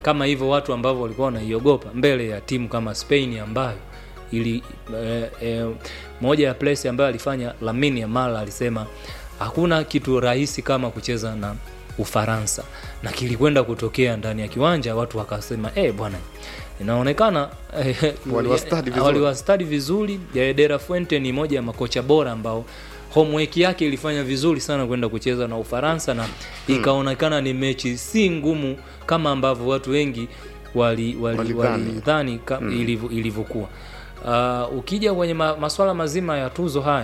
kama hivyo watu ambavyo walikuwa wanaiogopa mbele ya timu kama Spain ambayo ili eh, eh, moja ya place ambayo alifanya Lamine Yamal alisema hakuna kitu rahisi kama kucheza na Ufaransa na kilikwenda kutokea ndani ya kiwanja, watu wakasema eh, bwana inaonekana eh, Waliwastadi vizuri. waliwastadi vizuri. Eh, De La Fuente ni moja ya makocha bora ambao homework yake ilifanya vizuri sana kwenda kucheza na Ufaransa na ikaonekana ni mechi si ngumu kama ambavyo watu wengi wali wali, Walidhani. walidhani ka- ilivyo- ilivyokuwa. Uh, ukija kwenye ma, maswala mazima ya tuzo haya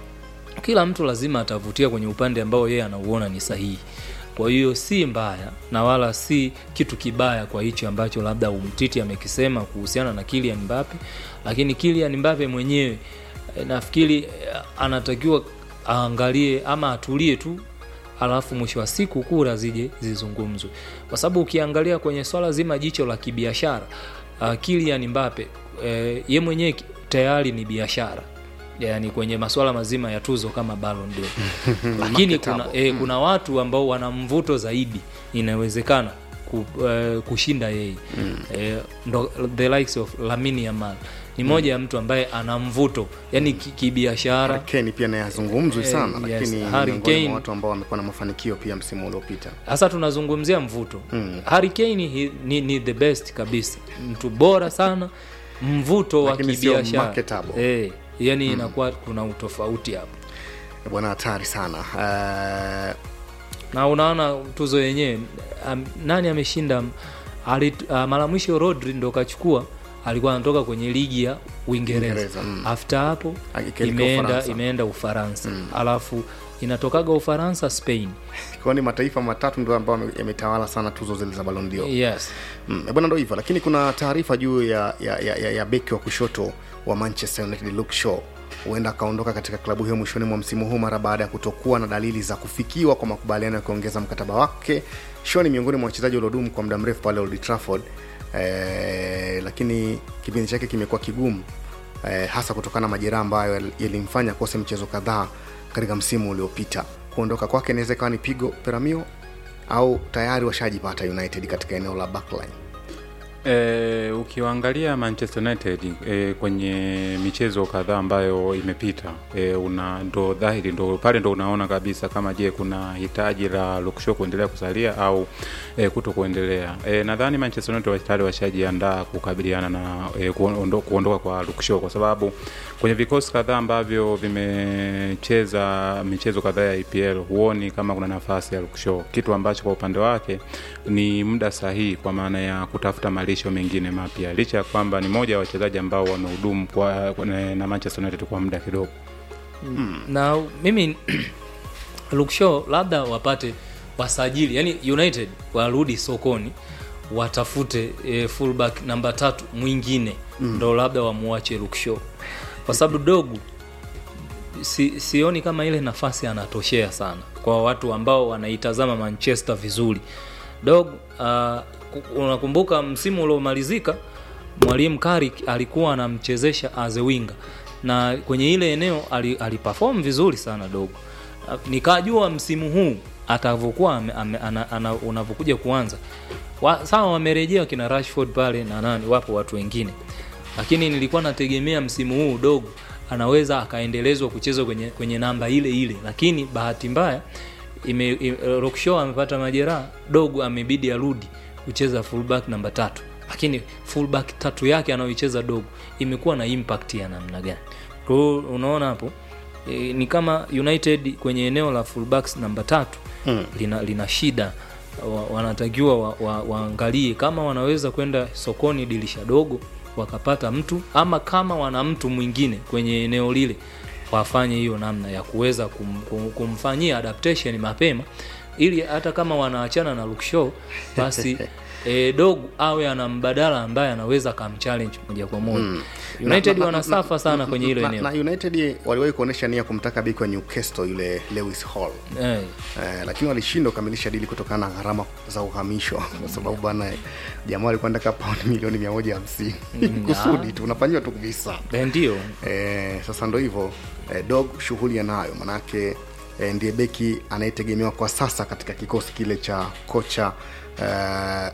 kila mtu lazima atavutia kwenye upande ambao yeye anauona ni sahihi. Kwa hiyo si mbaya na wala si kitu kibaya kwa hicho ambacho labda umtiti amekisema kuhusiana na Kylian Mbappe, lakini Kylian Mbappe mwenyewe eh, nafikiri eh, anatakiwa aangalie ama atulie tu alafu mwisho wa siku kura zije zizungumzwe, kwa sababu ukiangalia kwenye swala zima jicho la kibiashara uh, Kylian Mbappe eh, ye mwenyewe ki- tayari ni biashara yani kwenye masuala mazima ya tuzo kama Ballon d'Or lakini kuna, Marketable. eh, kuna watu ambao wana mvuto zaidi inawezekana ku, eh, kushinda yeye eh, ndo, the likes of Lamine Yamal ni moja ya mtu ambaye ana mvuto yani ki- kibiashara Harry Kane pia naye hazungumzwi Eh, sana yes, lakini ni Harry miongoni Kane. mwa watu ambao wamekuwa na mafanikio pia msimu uliopita hasa tunazungumzia mvuto Mm. Harry Kane hi- ni, ni the best kabisa mtu bora sana mvuto wa Lakini sio kibiashara marketable. eh, yani inakuwa kuna utofauti hapo Eh, bwana hatari sana Eh, na unaona tuzo yenyewe um, nani ameshinda ali- uh, mara mwisho Rodri ndo kachukua alikuwa anatoka kwenye ligi ya Uingereza Uingereza, mm. after hapo Akielekea imeenda Ufaransa. imeenda Ufaransa alafu inatokaga Ufaransa Spain kwa ni mataifa matatu ndio ambao yame- yametawala sana tuzo zile za Ballon d'Or yes Mm, eh, bwana ndo hivyo lakini kuna taarifa juu ya, ya, ya, ya, ya beki wa kushoto wa Manchester United Luke Shaw huenda akaondoka katika klabu hiyo mwishoni mwa msimu huu mara baada ya kutokuwa na dalili za kufikiwa kwa makubaliano ya kuongeza mkataba wake. Shaw ni miongoni mwa wachezaji waliodumu kwa muda mrefu pale Old Trafford eh, lakini kipindi chake kimekuwa kigumu eh, hasa kutokana na majeraha ambayo yal- yalimfanya akose mchezo kadhaa katika msimu uliopita. Kuondoka kwake inaweza ikawa ni pigo Peramio au tayari washajipata United katika eneo la backline. E, ukiwaangalia Manchester United e, kwenye michezo kadhaa ambayo imepita e, una ndo dhahiri ndo pale ndo unaona kabisa kama je kuna hitaji la Luke Shaw kuendelea kusalia au e, kuto kuendelea. E, nadhani Manchester United tayari washajiandaa kukabiliana na e, kuondo, kuondoka kwa Luke Shaw kwa sababu kwenye vikosi kadhaa ambavyo vimecheza michezo kadhaa ya EPL huoni kama kuna nafasi ya Luke Shaw, kitu ambacho kwa upande wake ni muda sahihi kwa maana ya kutafuta malisho mengine mapya, licha ya kwamba ni moja ya wachezaji ambao wamehudumu kwa, kwa, na Manchester United kwa muda kidogo. na mimi Luke Shaw labda wapate wasajili yani United warudi sokoni watafute e, fullback namba tatu mwingine ndo labda wamuache Luke Shaw kwa sababu dogu si, sioni kama ile nafasi anatoshea sana kwa watu ambao wanaitazama Manchester vizuri dog uh, unakumbuka msimu uliomalizika mwalimu Carrick alikuwa anamchezesha as a winger na kwenye ile eneo ali- aliperform vizuri sana dogo Uh, nikajua msimu huu atavyokuwa ame- ame- ana- ana- unavyokuja kuanza wa, sawa wamerejea kina Rashford pale na nani wapo watu wengine lakini nilikuwa nategemea msimu huu dogo anaweza akaendelezwa kuchezwa kwenye, kwenye namba ile ile lakini bahati mbaya ime, ime, Rock Shaw amepata majeraha dogo amebidi arudi kucheza fullback namba tatu lakini fullback tatu yake anayoicheza dogo imekuwa na impact ya namna gani kwa hiyo unaona hapo e, ni kama United kwenye eneo la fullbacks namba tatu Mm. lina, lina shida wa, wanatakiwa waangalie wa, waangalie kama wanaweza kwenda sokoni dirisha dogo wakapata mtu ama kama wana mtu mwingine kwenye eneo lile wafanye hiyo namna ya kuweza kum, kum, kumfanyia adaptation mapema ili hata kama wanaachana na Luke Shaw basi e, dogu awe ana mbadala ambaye anaweza kamchallenge moja kwa moja Mm. United Na- na- wanasafa sana kwenye hilo na, eneo na United waliwahi kuonyesha nia kumtaka beki wa Newcastle yule Lewis Hall eh, eh, lakini walishindwa kukamilisha dili kutokana na gharama za uhamisho kwa sababu bwana jamaa walikuwa nataka paundi milioni mia moja hamsini kusudi tu unafanyiwa tu visa eh, ndio eh, sasa ndo hivyo eh, dog shughuli anayo manake eh, ndiye beki anayetegemewa kwa sasa katika kikosi kile cha kocha eh,